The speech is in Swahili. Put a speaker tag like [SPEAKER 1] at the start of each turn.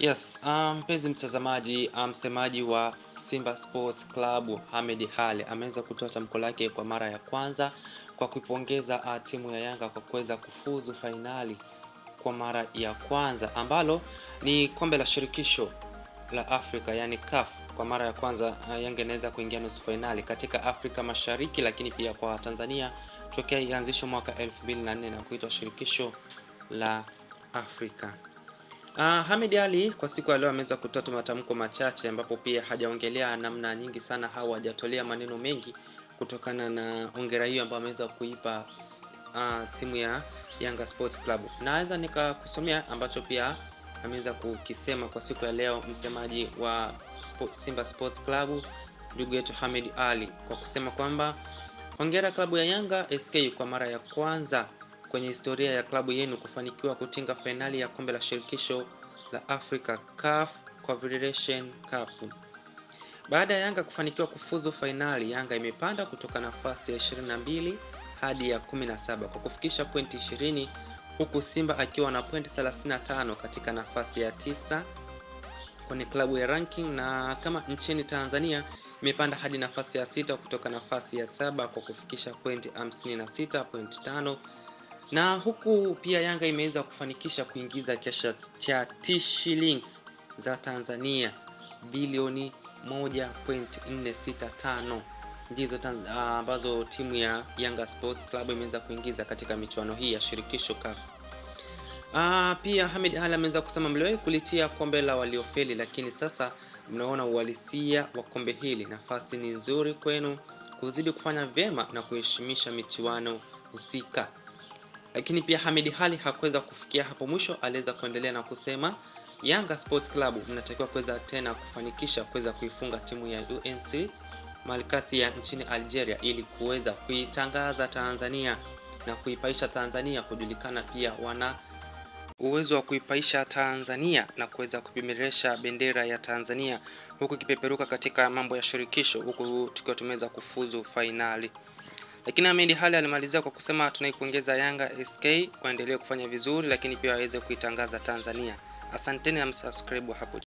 [SPEAKER 1] Yes, mpenzi mtazamaji, msemaji wa Simba Sports Club Ahmed Ally ameweza kutoa tamko lake kwa mara ya kwanza kwa kuipongeza uh, timu ya Yanga kwa kuweza kufuzu fainali kwa mara ya kwanza ambalo ni kombe la shirikisho la Afrika yani CAF. Kwa mara ya kwanza uh, Yanga inaweza kuingia nusu fainali katika Afrika Mashariki, lakini pia kwa Tanzania tokea ianzishwe mwaka 2004 na kuitwa shirikisho la Afrika. Uh, Ahmed Ally kwa siku ya leo ameweza kutoa tu matamko machache ambapo pia hajaongelea namna nyingi sana au hajatolea maneno mengi kutokana na ongera hiyo ambayo ameweza kuipa uh, timu ya Yanga Sports Club. Naweza nikakusomea ambacho pia ameweza kukisema kwa siku ya leo msemaji wa Simba Sports Club ndugu yetu Ahmed Ally kwa kusema kwamba hongera klabu ya Yanga SK kwa mara ya kwanza kwenye historia ya klabu yenu kufanikiwa kutinga fainali ya kombe la shirikisho la Africa CAF Confederation Cup. Baada ya Yanga kufanikiwa kufuzu fainali, Yanga imepanda kutoka nafasi ya 22 hadi ya 17 kwa kufikisha pointi 20 huku Simba akiwa na pointi 35 katika nafasi ya tisa kwenye klabu ya ranking, na kama nchini Tanzania imepanda hadi nafasi ya sita kutoka nafasi ya saba kwa kufikisha pointi 56.5 na huku pia Yanga imeweza kufanikisha kuingiza kiasi cha shillings za Tanzania bilioni 1.465 ndizo ambazo uh, timu ya Yanga Sports Club imeweza kuingiza katika michuano hii ya shirikisho CAF. Uh, pia Ahmed Ally ameweza kusema mliwahi kulitia kombe la waliofeli, lakini sasa mnaona uhalisia wa kombe hili. Nafasi ni nzuri kwenu kuzidi kufanya vyema na kuheshimisha michuano husika lakini pia Ahmed Ally hakuweza kufikia hapo mwisho, aliweza kuendelea na kusema Yanga Sports Club mnatakiwa kuweza tena kufanikisha kuweza kuifunga timu ya UNC Malkati ya nchini Algeria ili kuweza kuitangaza Tanzania na kuipaisha Tanzania kujulikana, pia wana uwezo wa kuipaisha Tanzania na kuweza kupeperesha bendera ya Tanzania huku ikipeperuka katika mambo ya shirikisho, huku tukiwa tumeweza kufuzu fainali. Lakini Ahmed Ally alimalizia kwa kusema tunaipongeza Yanga SK kuendelea kufanya vizuri, lakini pia waweze kuitangaza Tanzania. Asanteni na msubscribe hapo.